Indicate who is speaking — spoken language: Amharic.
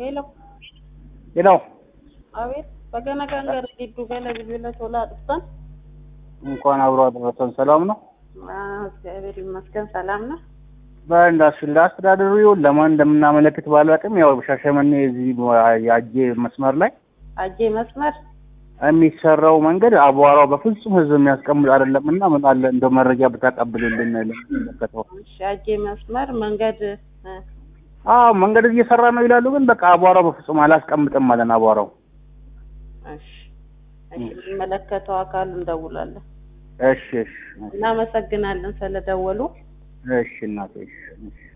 Speaker 1: ሄሎ
Speaker 2: ሌላው
Speaker 1: አቤት በገና ጋንገር ጊዱ ገለ ቢቢለ ቶላ አጥፍተን
Speaker 2: እንኳን አብሮ አደረሰን። ሰላም ነው?
Speaker 1: እግዚአብሔር ይመስገን ሰላም ነው።
Speaker 2: በእንዳስ ለአስተዳደሩ ለማን እንደምናመለክት ባላውቅም ያው ሻሸመኔ እዚህ የአጄ መስመር ላይ
Speaker 1: አጄ መስመር
Speaker 2: የሚሰራው መንገድ አቧራው በፍጹም ህዝብ የሚያስቀምጥ አይደለም እና ምን አለ እንደ መረጃ ብታቀብልልን ለሚመለከተው።
Speaker 1: እሺ አጄ መስመር መንገድ እ፣
Speaker 2: አዎ መንገድ እየሰራ ነው ይላሉ፣ ግን በቃ አቧራው በፍጹም አላስቀምጥም አለን አቧራው።
Speaker 1: እሺ እሺ የሚመለከተው አካል እንደውላለን።
Speaker 2: እሺ እሺ
Speaker 1: እናመሰግናለን ስለደወሉ።
Speaker 2: እሺ እናቴ እሺ እሺ